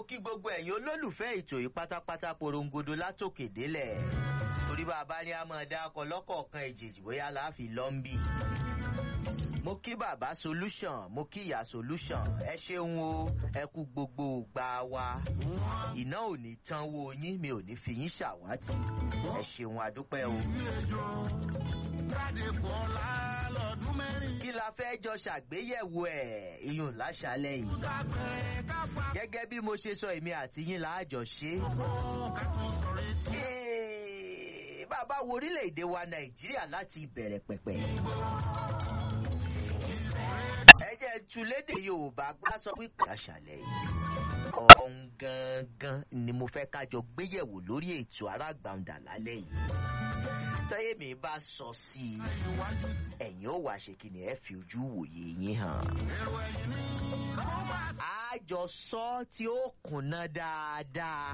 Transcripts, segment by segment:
kí gbogbo ẹ̀yin olólùfẹ́ ètò yìí pátápátá porongodo látòkè délẹ̀ torí bá a bá ní a máa dá ọkọ̀ lọ́kọ̀ọ̀kan èjèèjì bóyá láàfin lọ́ńbì. mo kí bàbá solution mo kí ìyá solution ẹ ṣeun o ẹ kú gbogbo gbà wá iná ò ní tán wo yín mi ò ní fi yín ṣàwátì ẹ ṣeun adúpẹ́ o. kí la fẹ́ jọ ṣàgbéyẹ̀wò ẹ̀ iyùn láṣálẹ̀ yìí gẹ́gẹ́ bí mo ṣe sọ èmi àti yín láàjọ ṣe. Ee, bàbá wo orílẹ̀-èdè wa nàìjíríà láti ìbẹ̀rẹ̀ pẹ̀pẹ̀. ẹ jẹ́ tu lédè yorùbá gbá sọ wípé àṣàlẹ̀ yìí ọ̀hún gangan ni mo fẹ́ kájọ gbéyẹ̀wò lórí ètò arágbàǹdà lálẹ́ yìí tẹ́yẹ̀ mi bá sọ sí i ẹ̀yin ó wàá ṣe kí ni ẹ fi ojú wòye yín hàn. àjọsọ tí ó kùnà dáadáa.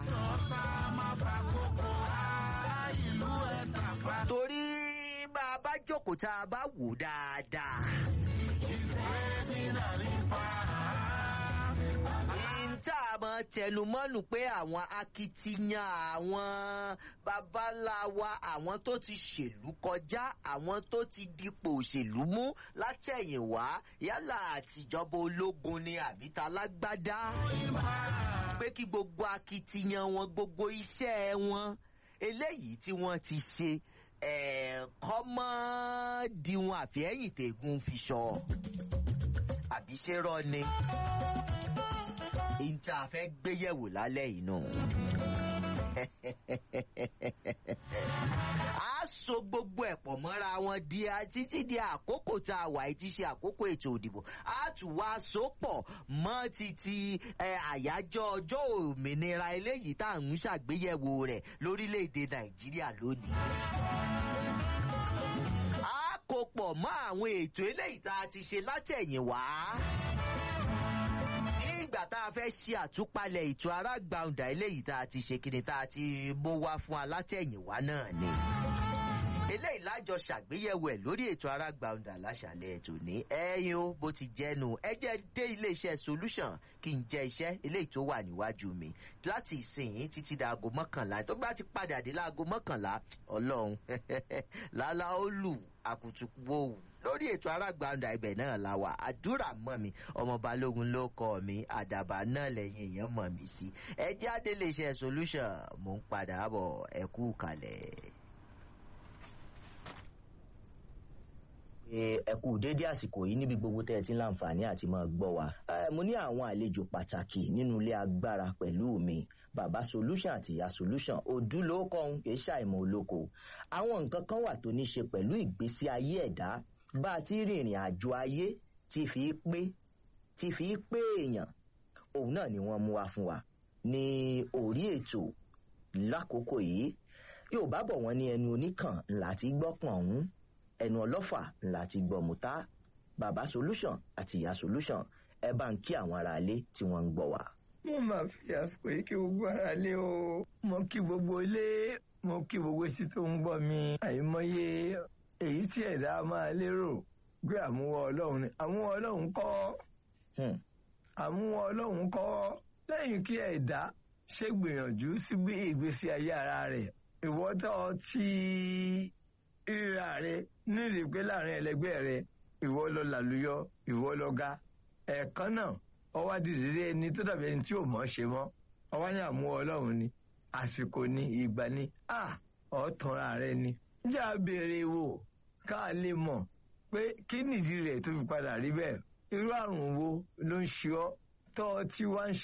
torí bá a bá jókòó tá a bá wò dáadáa. tá a mọ tẹnumọ́nù pé àwọn akitiyan àwọn babaláwa àwọn tó ti ṣèlú kọjá àwọn tó ti dipò òṣèlú mú látẹ̀yìnwá yálà àtijọba ológun ni àbí talágbádá pé kí gbogbo akitiyan wọn gbogbo iṣẹ́ wọn eléyìí tí wọ́n ti ṣe ẹ̀ẹ́kọ́ mọ́ diwọn àfihẹ́yìn tẹ̀gùn fi sọ àbí ṣe rọ ni n tí a fẹ́ gbé yẹ̀wò lálẹ́ yìí nù. a so gbogbo ẹ̀ pọ̀ mọ́ra wọn di títí di àkókò tá a wà yìí ti ṣe àkókò ètò òdìbò a tún wá so pọ̀ mọ́ títí àyájọ́ ọjọ́ òmìnira eléyìí tá à ń ṣàgbéyẹ̀wò rẹ̀ lórílẹ̀‐èdè nàìjíríà lónìí a kò pọ̀ mọ́ àwọn ètò eléyìí tá a ti ṣe látẹ̀yìnwá nígbà tá a fẹ́ ṣe àtúpalẹ̀ ètò arágbàǹdà eléyìí tá a ti ṣe kíni tá a ti bó wá fún alátẹ̀yìnwá náà ni. eléyìí lájọ ṣàgbéyẹ̀wò ẹ̀ lórí ètò arágbàǹdà láṣàlẹ̀ ètò ní ẹ̀yìn o bó ti jẹ́nu ẹ jẹ́ dé iléeṣẹ́ solution kí n jẹ́ iṣẹ́ eléyìí tó wà níwájú mi láti ìsìn títí daago mọ́kànlá tó bá ti padà dé láago mọ́kànlá ọlọ́run lálá ó lù àkùtùkù lórí ètò arágbàǹdà ibẹ̀ náà la wà àdúrà mọ́ mi ọmọ balógun ló kọ́ mi àdàbà náà lẹ́yìn èèyàn mọ̀ mí sí ẹ jáde lè ṣe solution mò ń padà bọ̀ ẹ kú kalẹ̀. ẹ kú dédé àsìkò yìí níbi gbogbo tẹ́ ẹ ti ń láǹfààní àti máa gbọ́ wa. mo ní àwọn àlejò pàtàkì nínú ilé agbára pẹ̀lú mi bàbá solution àti ìyá solution òdú ló kọ́ ń kì í ṣàìmọ̀ olóko. àwọn nǹkan kan wà tó ní ṣe pẹ̀lú ìgbésí ayé ẹ̀dá bá a ti rìnrìn àjò ayé tí fi pé tí fi pé èèyàn òun náà ni wọ́n mú wa fún wa ní orí ètò lákòókò yìí yóò bá bọ̀ wọ́n ní ẹnu oníkàn ńlá ti gbọ́pọ̀n ọ̀hún ẹnu ọlọ́fà ńlá ti gbọ̀mùtá bàbá solution àti ìyá solution ẹ bá ń kí àwọn ará ilé tí wọ́n ń gbọ́ wa. mo máa fi àsìkò yìí kí gbogbo ara lé o mo kí gbogbo ilé mo kí gbogbo etí tó ń gbọ́ mi àìmọye èyí tí ẹ̀dá máa lérò pé àmúwọ́ ọlọ́run ni àmúwọ́ ọlọ́run kọ́ àmúwọ́ ọlọ́run kọ́ lẹ́yìn kí ẹ̀dá ṣe gbìyànjú sí bí ìgbésí ayé ara rẹ̀ ìwọ́tọ̀ tí ríra rẹ̀ nílì pé láàrin ẹlẹgbẹ́ rẹ̀ ìwọ lọ làlùyọ ìwọ lọ ga ẹ̀ẹ̀kan náà ọwọ́ àdìdìrí ẹni tó dàbí ẹni tí ò mọ̀ ṣe mọ́ ọwọ́ ní àmúwọ́ ọlọ́run ni àsìkò ni ìgbà ni à ọ̀tọ̀ra rẹ ni jẹ́ àbèrè wò ká lè mọ̀ pé kí nìdí rẹ̀ tó fi padà rí bẹ́ẹ̀ irú àrùn wo ló ń ṣe ọ́ tọ́ tí wá ń ṣe.